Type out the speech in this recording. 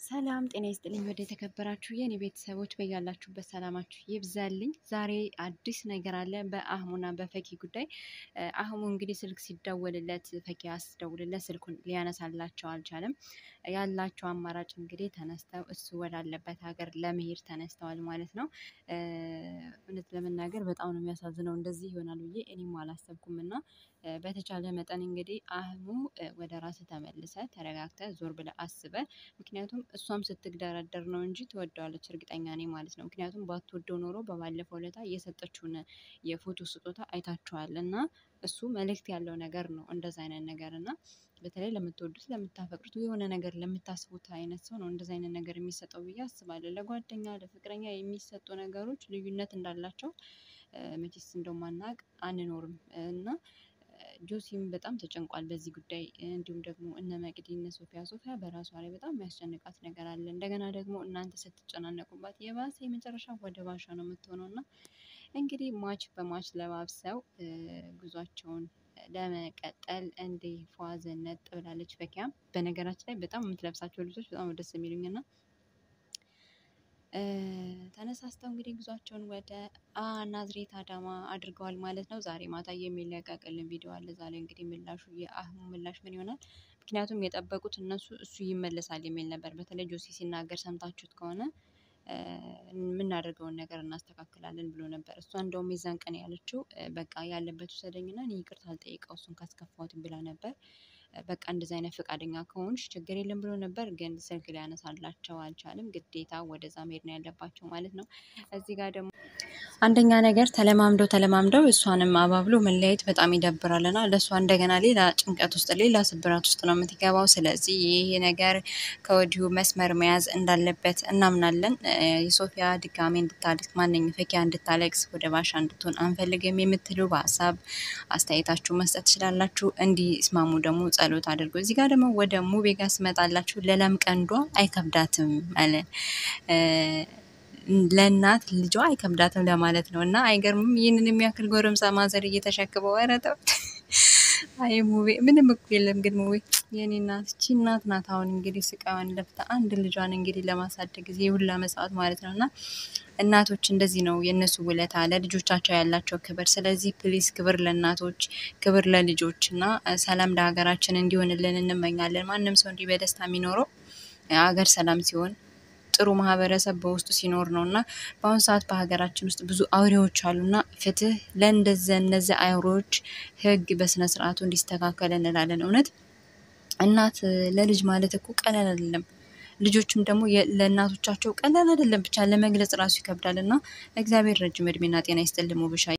ሰላም ጤና ይስጥልኝ። ወደ የተከበራችሁ የኔ ቤተሰቦች በያላችሁበት ሰላማችሁ ይብዛልኝ። ዛሬ አዲስ ነገር አለ በአህሙና በፈኪ ጉዳይ። አህሙ እንግዲህ ስልክ ሲደወልለት ፈኪ አስደውልለት ስልኩን ሊያነሳላቸው አልቻለም። ያላቸው አማራጭ እንግዲህ ተነስተው እሱ ወዳለበት ሀገር ለመሄድ ተነስተዋል ማለት ነው። እውነት ለመናገር በጣም ነው የሚያሳዝነው። እንደዚህ ይሆናል ብዬ እኔም አላሰብኩም እና በተቻለ መጠን እንግዲህ አህሙ ወደ ራስ ተመልሰ ተረጋግተ ዞር ብለ አስበ ምክንያቱም እሷም ስትግደረደር ነው እንጂ ትወደዋለች እርግጠኛ ነኝ ማለት ነው። ምክንያቱም ባትወደው ኖሮ በባለፈው ለታ የሰጠችውን የፎቶ ስጦታ አይታችኋል እና እሱ መልእክት ያለው ነገር ነው እንደዛ አይነት ነገር እና በተለይ ለምትወዱት ለምታፈቅሩት የሆነ ነገር ለምታስቡት አይነት ሰው ነው እንደዚ አይነት ነገር የሚሰጠው ብዬ አስባለሁ። ለጓደኛ ለፍቅረኛ የሚሰጡ ነገሮች ልዩነት እንዳላቸው መቼስ እንደማናቅ አንኖርም እና ጆሲም በጣም ተጨንቋል በዚህ ጉዳይ። እንዲሁም ደግሞ እነ መቅዲ እነ ሶፊያ ሶፊያ በራሷ ላይ በጣም የሚያስጨንቃት ነገር አለ። እንደገና ደግሞ እናንተ ስትጨናነቁባት የባሰ የመጨረሻ ወደ ባሻ ነው የምትሆነው እና እንግዲህ ማች በማች ለባብሰው ጉዟቸውን ለመቀጠል እንዲህ ፏዘነት ብላለች። ፈኪያም በነገራችን ላይ በጣም የምትለብሳቸው ልብሶች በጣም ደስ የሚሉኝ እና ተነሳስተው እንግዲህ ጉዟቸውን ወደ ናዝሬት አዳማ አድርገዋል ማለት ነው። ዛሬ ማታ የሚለቀቅልን ቪዲዮ አለ። ዛሬ እንግዲህ ምላሹ የአህሙ ምላሽ ምን ይሆናል? ምክንያቱም የጠበቁት እነሱ እሱ ይመለሳል የሚል ነበር። በተለይ ጆሲ ሲናገር ሰምታችሁት ከሆነ የምናደርገውን ነገር እናስተካክላለን ብሎ ነበር። እሷ እንደውም የዛን ቀን ያለችው በቃ ያለበት ውሰደኝና እኔ ይቅርታ አልጠይቀው እሱን ካስከፋሁት ብላ ነበር። በቃ እንደዚ አይነት ፈቃደኛ ከሆንሽ ችግር የለም ብሎ ነበር። ግን ስልክ ሊያነሳላቸው አልቻለም። ግዴታ ወደዛ መሄድ ነው ያለባቸው ማለት ነው። እዚህ ጋር ደግሞ አንደኛ ነገር ተለማምደው ተለማምደው እሷንም አባብሎ መለያየት በጣም ይደብራልና ለእሷ እንደገና ሌላ ጭንቀት ውስጥ ሌላ ስብራት ውስጥ ነው የምትገባው። ስለዚህ ይሄ ነገር ከወዲሁ መስመር መያዝ እንዳለበት እናምናለን። የሶፊያ ድጋሜ እንድታለቅስ ማንኝ ፈኪያ እንድታለቅስ ወደ ባሻ እንድትሆን አንፈልግም የምትሉ በሀሳብ አስተያየታችሁ መስጠት ትችላላችሁ። እንዲስማሙ ደግሞ ጸሎት አድርጎ እዚህ ጋር ደግሞ ወደ ሙቤ ጋር ስመጣላችሁ ለለም ቀንዷ አይከብዳትም አለ ለእናት ልጇ አይከብዳትም ለማለት ነው። እና አይገርምም? ይህንን የሚያክል ጎረምሳ ማዘር እየተሸክበው ኧረ ተው። አይ ሙቤ ምንም እኮ የለም ግን ሙቤ የኔ እናት እቺ እናት ናት። አሁን እንግዲህ ስቃዋን ለፍታ አንድ ልጇን እንግዲህ ለማሳደግ ጊዜ የሁላ መስዋዕት ማለት ነው እና እናቶች እንደዚህ ነው የእነሱ ውለታ ለልጆቻቸው ያላቸው ክብር። ስለዚህ ፕሊስ ክብር ለእናቶች ክብር ለልጆች እና ሰላም ለሀገራችን እንዲሆንልን እንመኛለን። ማንም ሰው እንዲህ በደስታ የሚኖረው ሀገር ሰላም ሲሆን ጥሩ ማህበረሰብ በውስጡ ሲኖር ነው እና በአሁኑ ሰዓት በሀገራችን ውስጥ ብዙ አውሬዎች አሉና ፍትህ ለእንደዚ እነዚህ አውሬዎች ህግ በስነ ስርዓቱ እንዲስተካከል እንላለን። እውነት እናት ለልጅ ማለት እኮ ቀላል አይደለም። ልጆችም ደግሞ ለእናቶቻቸው ቀላል አይደለም። ብቻ ለመግለጽ ራሱ ይከብዳል እና እግዚአብሔር ረጅም እድሜና ጤና ይስጥልኝ ሙብሻ